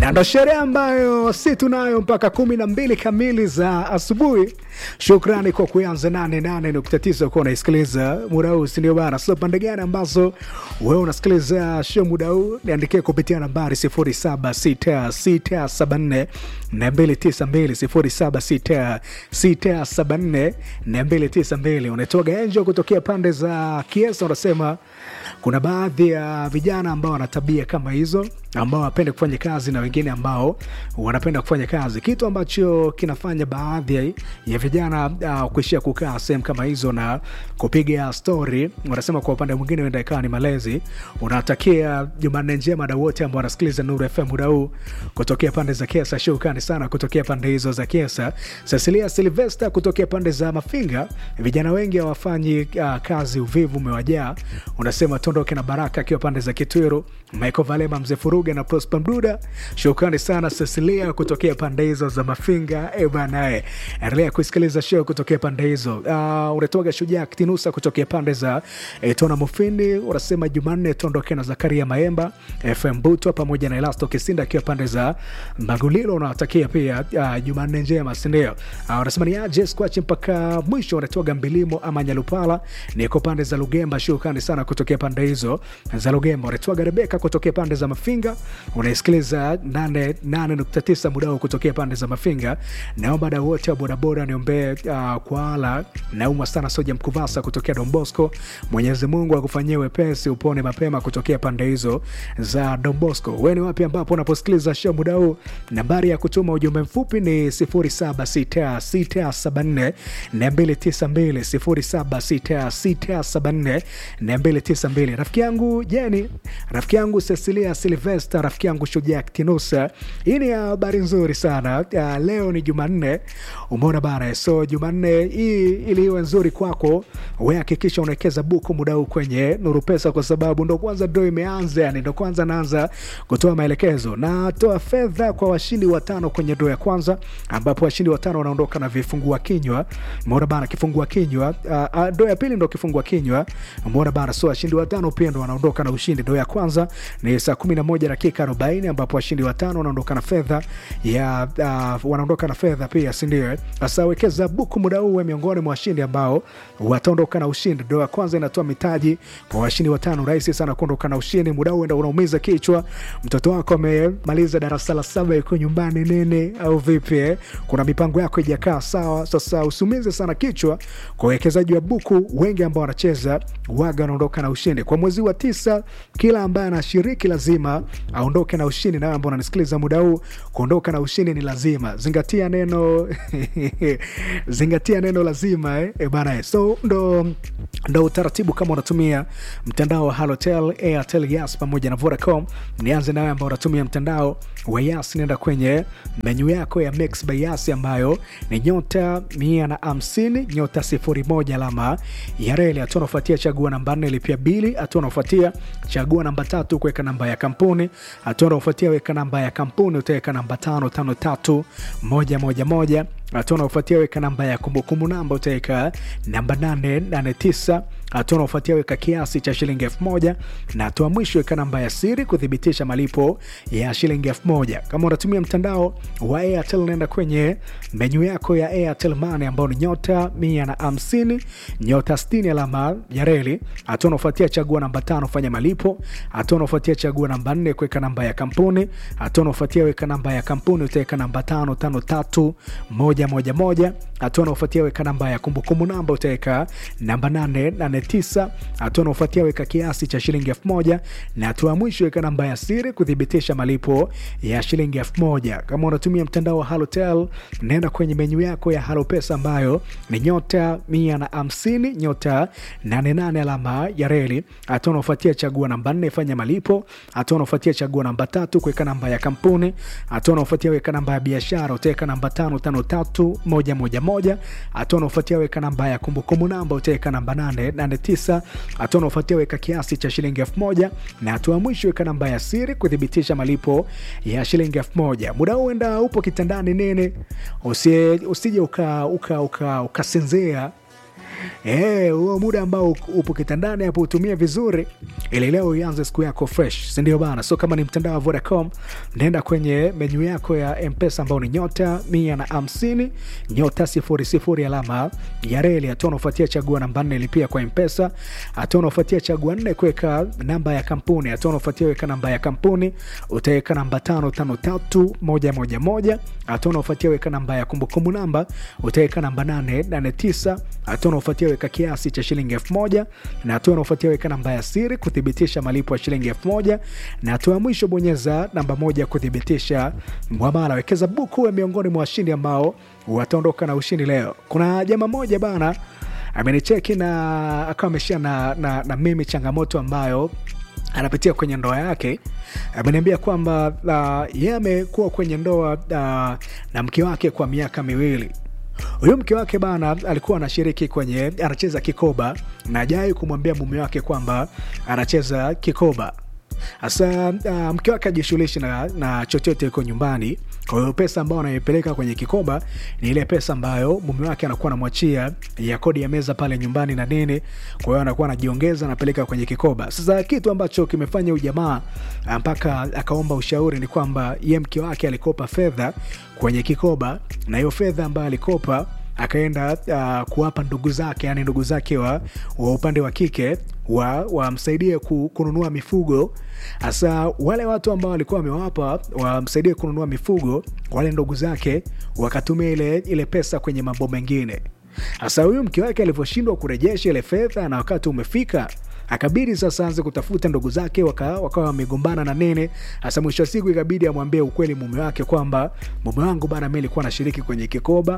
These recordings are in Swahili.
na ndo sherehe ambayo si tunayo mpaka kumi na mbili kamili za asubuhi. Shukrani kwa kuanza 88.9 kuwa unaisikiliza muda huu, sindio bana? So pande gani ambazo wewe unasikiliza show muda huu, niandikie kupitia nambari 076674 na 292 076674 na 292. Unatoga enjo kutokea pande za Kiesa, unasema kuna baadhi ya vijana ambao wana tabia kama hizo ambao wanapenda kufanya kazi na wengine ambao wanapenda kufanya kazi, kitu ambacho kinafanya baadhi ya vijana uh, kuishia kukaa sehemu kama hizo na kupiga stori. Wanasema kwa upande mwingine huenda ikawa ni malezi. Unatakia Jumanne njema na wote ambao wanasikiliza Nuru FM muda huu kutokea pande za Kiesa. Shukrani sana kutokea pande hizo za Kiesa. Cecilia Silvester kutokea pande za Mafinga, vijana wengi hawafanyi uh, kazi, uvivu umewajaa. Unasema tuondoke na Baraka akiwa pande za Kitwiru, Michael Valema, Mzee Furuga na Prosper Mduda. Shukrani sana Cecilia kutokea pande hizo za Mafinga. E bana, e, endelea kusikiliza show kutokea pande hizo. Uh, unatoka Shujaa Kitinusa kutokea pande za e, Tona Mufindi. Unasema Jumanne tuondoke na Zakaria Maemba, FM Butwa pamoja na Elasto Kisinda akiwa pande za Magulilo. Unawatakia pia uh, Jumanne njema, sindio? Uh, unasema ni aje squachi mpaka mwisho. Unatoka Mbilimo ama Nyalupala, niko pande za Lugemba. Shukrani sana kutokea pande hizo za Lugemba. Unatoka Rebeka kutokea pande za Mafinga unaisikiliza 88.9 muda huu kutokea pande za Mafinga. Naomba dau wote wa bodaboda niombee uh, kwa ala naumwa sana Soja Mkuvasa kutokea Dombosco. Mwenyezi Mungu akufanyie wepesi upone mapema kutokea pande hizo za Dombosco. Wewe ni wapi ambapo unaposikiliza show muda huu? Nambari ya kutuma ujumbe mfupi ni 076674 292 076674 292. Rafiki yangu Jeni, rafiki yangu Cecilia Silvester, rafiki yangu Shujaa Kitinusa. Hii ni habari nzuri sana. Uh, leo ni Jumanne, umeona bana. So Jumanne hii ili iwe nzuri kwako, we hakikisha unawekeza buku muda huu kwenye Nuru Pesa, kwa sababu ndo kwanza ndo imeanza, yani ndo kwanza naanza kutoa maelekezo. Natoa fedha kwa washindi watano kwenye ndo ya kwanza, ambapo washindi watano wanaondoka na vifungua kinywa. Umeona bana, kifungua kinywa. Uh, uh, ndo ya pili ndo kifungua kinywa. Umeona bana, so washindi watano pia ndo wanaondoka na ushindi. Ndo ya kwanza ni saa 11 dakika 40 ambapo washindi watano wanaondoka na fedha ya uh, wanaondoka na fedha pia, si ndio? Sasa wekeza buku muda huu we miongoni mwa washindi ambao wataondoka na ushindi. Ndio ya kwanza inatoa mitaji kwa washindi watano. Rahisi sana kuondoka na ushindi muda huu, enda unaumiza kichwa. Mtoto wako amemaliza darasa la saba, yuko nyumbani nini au vipi eh? Kuna mipango yako ijakaa sawa. Sasa usiumize sana kichwa kwa uwekezaji wa buku. Wengi ambao wanacheza waga wanaondoka na ushindi kwa mwezi wa tisa. Kila ambaye anashiriki lazima aondoke na ushindi. Nawe ambao unanisikiliza muda huu, kuondoka na ushindi ni lazima. Zingatia neno zingatia neno lazima eh? E bana eh. So ndo, ndo utaratibu kama unatumia mtandao wa Halotel, Airtel, Yas pamoja na Vodacom. Nianze nawe ambao unatumia mtandao wa Yas, nenda kwenye menyu yako ya Mix by Yas ambayo ni nyota mia na hamsini nyota sifuri moja alama ya reli. Hatua unaofuatia chagua namba nne lipia bili. Hatua unaofuatia chagua namba tatu kuweka namba ya kampuni. Hatua unaofuatia weka namba ya kampuni, utaweka namba tano tano tatu moja moja moja hatua unaofuatia weka namba ya kumbukumbu namba utaweka namba 889 hatua unaofuatia weka kiasi cha shilingi elfu moja na hatua mwisho weka namba ya siri kuthibitisha malipo ya shilingi elfu moja kama unatumia mtandao wa airtel naenda kwenye menyu yako ya airtel money ambao ni nyota 150 nyota 60 alama ya reli hatua unaofuatia chagua namba tano fanya malipo hatua unaofuatia chagua namba 4 kuweka namba ya kampuni hatua unaofuatia weka namba ya kampuni utaweka namba tano tano tatu moja moja moja. Hatua unaofuatia weka namba ya kumbukumbu namba utaweka namba 889. Hatua unaofuatia weka kiasi cha shilingi elfu moja na hatua ya mwisho weka namba ya siri kuthibitisha malipo ya shilingi elfu moja. Kama unatumia mtandao wa Halotel, nenda kwenye menyu yako ya Halo Pesa ambayo ni nyota 150 nyota 88 alama ya reli. Hatua unaofuatia chagua namba 4 fanya malipo. Hatua unaofuatia chagua namba tatu kuweka namba ya kampuni. Hatua unaofuatia weka namba ya biashara utaweka namba 553111. Hatua unaofuatia weka namba ya kumbukumbu namba utaweka namba 889. Hatua unaofuatia weka kiasi cha shilingi elfu moja na hatua mwisho weka namba ya siri kuthibitisha malipo ya shilingi elfu moja. Muda huu enda upo kitandani nene, usije uka, uka, uka, ukasinzia Eh, huo muda ambao upo kitandani hapo utumie vizuri ili leo ianze siku yako fresh, si ndio bana? So kama ni mtandao wa Vodacom, nenda kwenye menyu yako ya Mpesa ambao ni nyota mia na hamsini nyota sifuri sifuri alama ya reli, hatua unaofuatia chagua namba nne lipia kwa Mpesa, hatua unaofuatia chagua nne kuweka namba ya kampuni, hatua unaofuatia weka namba ya kampuni, utaweka namba tano tano tatu moja moja moja, hatua unaofuatia weka namba ya kumbukumbu namba, utaweka namba nane nane tisa, hatua unaofuatia weka kiasi cha shilingi elfu moja na hatua unaofuatia weka namba ya siri kuthibitisha malipo ya shilingi elfu moja na hatua ya mwisho bonyeza namba moja kuthibitisha mwamala. Wekeza buku we miongoni mwa washindi ambao wataondoka na ushindi leo. Kuna jamaa moja bana amenicheki na akawa ameshia na, na, na mimi changamoto ambayo anapitia kwenye ndoa yake. Ameniambia kwamba uh, yeye amekuwa kwenye ndoa uh, na mke wake kwa miaka miwili huyu mke wake bana alikuwa anashiriki kwenye anacheza kikoba na ajai kumwambia mume wake kwamba anacheza kikoba hasa uh, mke wake ajishughulishi na, na chochote iko nyumbani kwa hiyo pesa ambayo anaipeleka kwenye kikoba ni ile pesa ambayo mume wake anakuwa anamwachia ya kodi ya meza pale nyumbani na nini kwa hiyo anakuwa anajiongeza anapeleka kwenye kikoba sasa kitu ambacho kimefanya ujamaa mpaka akaomba ushauri ni kwamba ye mke wake alikopa fedha kwenye kikoba na hiyo fedha ambayo alikopa akaenda uh, kuwapa ndugu zake yani ndugu zake wa, wa upande wa kike wamsaidie wa ku, kununua mifugo hasa wale watu ambao walikuwa wamewapa wamsaidie kununua mifugo wale ndugu zake wakatumia ile, ile pesa kwenye mambo mengine hasa huyu mke wake alivyoshindwa kurejesha ile fedha na wakati umefika akabidi sasa anze kutafuta ndugu zake wakawa waka wamegombana na nene hasa mwisho wa siku ikabidi amwambie ukweli mume wake kwamba mume wangu bana mi nilikuwa nashiriki kwenye kikoba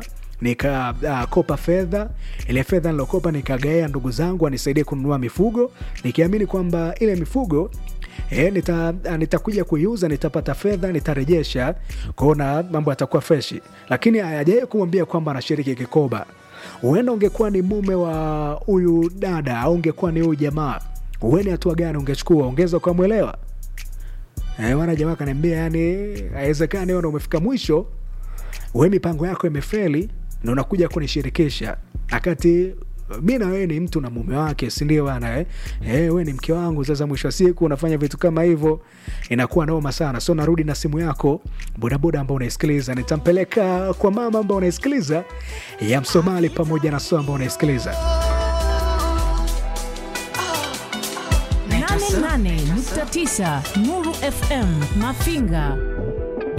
nikakopa uh, fedha ile fedha nilokopa nikagaea ndugu zangu anisaidie kununua mifugo nikiamini kwamba ile mifugo E, nitakuja nita kuiuza nitapata fedha nitarejesha kuona mambo yatakuwa freshi lakini hajawai kumwambia kwamba anashiriki kikoba huenda ungekuwa ni mume wa huyu dada au ungekuwa ni huyu jamaa uweni hatua gani ungechukua ungeweza ukamwelewa e, wana jamaa kaniambia yani haiwezekani ona umefika mwisho we mipango yako imefeli na unakuja kunishirikisha akati mi na wewe ni mtu na mume wake sindio bana eh? Eh, we ni mke wangu sasa mwisho wa siku unafanya vitu kama hivyo inakuwa noma sana so narudi na simu yako bodaboda ambao unaisikiliza nitampeleka kwa mama ambao unaisikiliza ya msomali pamoja na so ambao unaisikiliza 88.9 Nuru FM Mafinga